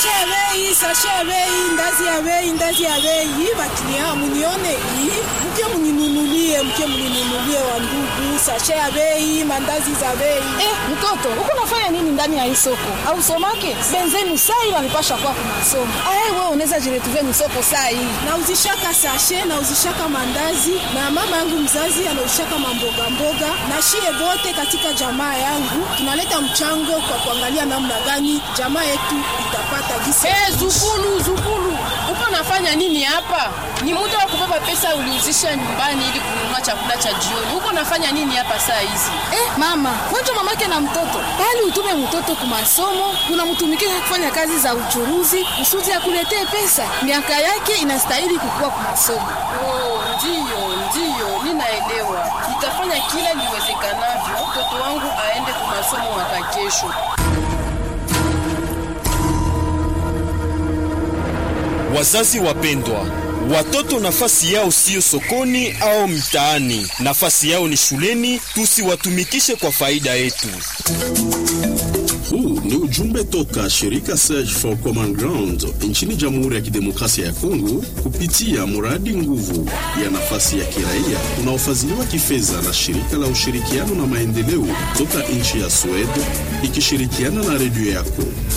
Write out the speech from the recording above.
Sashe ya bei, sashe ya bei, ndazi ya bei, ndazi ya bei. Baklia munione hii, mke mninunulie, mke mninunulie wa ndugu. Sashe ya bei, mandazi za bei. Eh, mtoto, uko nafanya nini ndani ya hii soko? Au somake? Benzenu sai wanipasha kwa kwa masomo. Ah, wewe unaweza jiretuvia ni soko sai. Nauzishaka sashe, nauzishaka mandazi na mama yangu mzazi anauzishaka mamboga mboga na shie bote katika jamaa yangu tunaleta mchango kwa kuangalia namna gani jamaa yetu itapata gisi. Eh, zukulu zukulu, uko nafanya nini hapa? Ni muda wa kubeba pesa uliuzisha nyumbani ili kununua chakula cha jioni. Uko nafanya nini hapa saa hizi? Eh, mama, wacha mamake na mtoto. Bali utume mtoto kwa masomo, unamtumikia kufanya kazi za uchuruzi, kusudi akuletee pesa. Miaka yake inastahili kukua kwa masomo. Oh, ndiyo ndiyo, ninaelewa. Nitafanya kila liwezekanavyo mtoto wangu aende kwa masomo mwaka kesho. Wazazi wapendwa, watoto nafasi yao siyo sokoni au mtaani, nafasi yao ni shuleni. Tusiwatumikishe kwa faida yetu. Huu ni ujumbe toka shirika Search for Common Ground nchini Jamhuri ya Kidemokrasia ya Kongo kupitia mradi nguvu ya nafasi ya kiraia unaofadhiliwa kifedha na shirika la ushirikiano na maendeleo toka nchi ya Sweden ikishirikiana na redio yako.